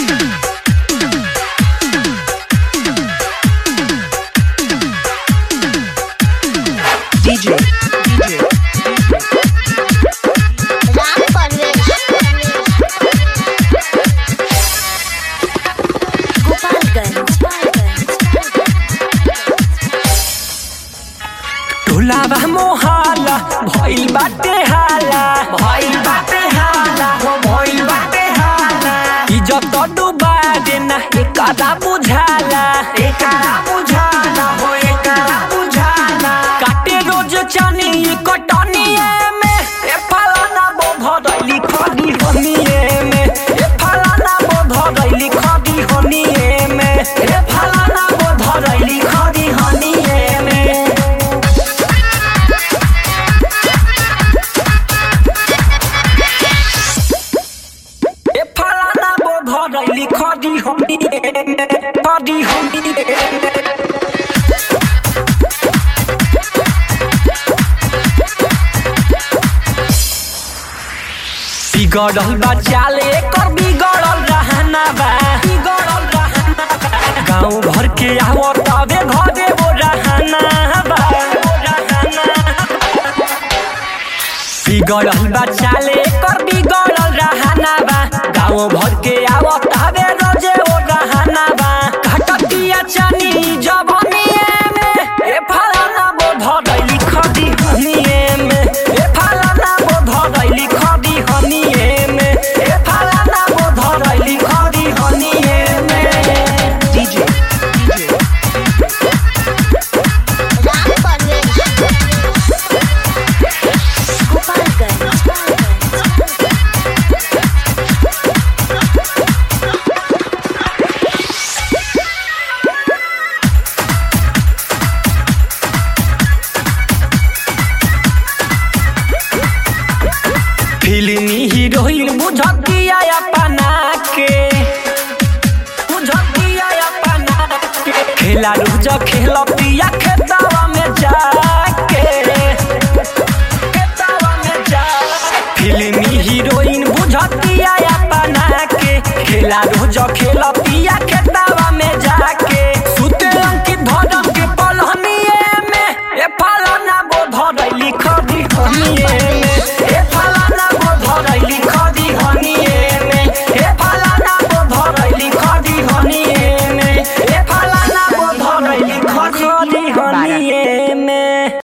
DJ, DJ, Ram Parvesh टोलावा मोहाला भइल बाटे हाला भइल बाटे हाला हो भइल बाटे हाला इज्जत डुबा देना एकरा बुझाला एकरा बुझाला हो एकरा बुझाला काटे रोज चनी कटनिए में ए फलाना बो भरैली खदी हनिए में ए फलाना बो भरैली खदी हनिए में ए फलाना बो भरैली खदी हनिए में ए फलाना बो भरैली खदी हनिए में खदी हनिए में बिगड़ल बा चाले कर बिगड़ल रहना बा बिगड़ल रहना बा गांव भर के आवत तबे घरे वो रहना बा वो रहना बा। बिगड़ल बा चाले कर बिगड़ल रहना बा गांव भर के आवत तबे रोजे वो रहना बा घटतिया चनी जवनिए में ए फलाना बो भरैली खदी हनिए में ए फलाना बो भरैली खदी हनिए में ए फलाना बो भरैली खदी हनिए में DJ, DJ, राम परवेश फिल्मी हीरोइन बुझतिया अपना के बुझतिया अपना के खेला रोज खेलतिया खेतवा में जाके खेतवा में जा फिल्मी हीरोइन बुझतिया अपना के खेला रोज खेलतिया खेतवा में जाके सुते अंकित धरम के पलहनिए में ए फलाना बो धरैली खदी हनिए